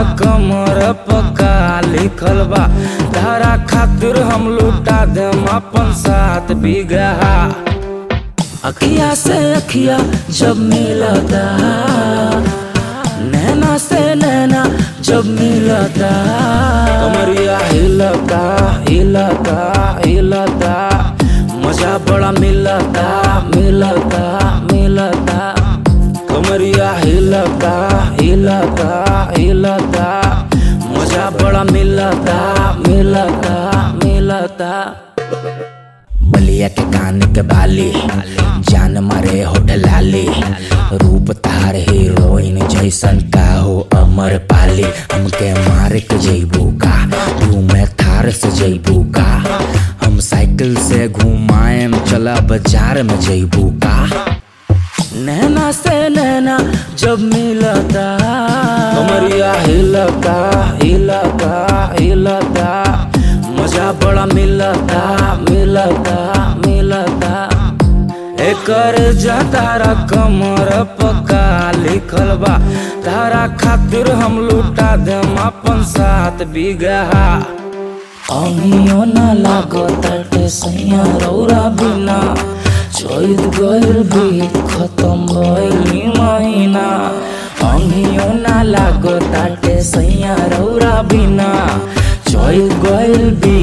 कमर पका लिखल बा तारा खातिर हम लुटा देम अपन साथ बीघा अखिया से अखिया जब मिलता नैना से नैना जब मिलता कमरिया हिलता हिलता हिलता मजा बड़ा मिलता मिलता मिलता कमरिया हिलता हिलता हिलता मजा बड़ा मिलता मिलता मिलता बलिया के कान के बाली जान मारे होठ लाली रूप तार हीरोइन जैसन का हो अमर पाली हमके मार के जैबू का तू मैं थार से जैबू का हम साइकिल से घुमाएम चला बाजार में जैबू का नैना से नैना जब मिलता कमरिया हिलता हिलता हिलता मजा बड़ा मिलता मिलता मिलता एकर जा तारा कमर पका लिखल बा तारा खातिर हम लुटा देम अपन साथ बीघा अमियो ना लागो तटे सैया रौरा बिना चैत गइल बीत खत्म भइल महीना अमियो ना लागो ताटे सैया रौरा बिना चैत गइल बीत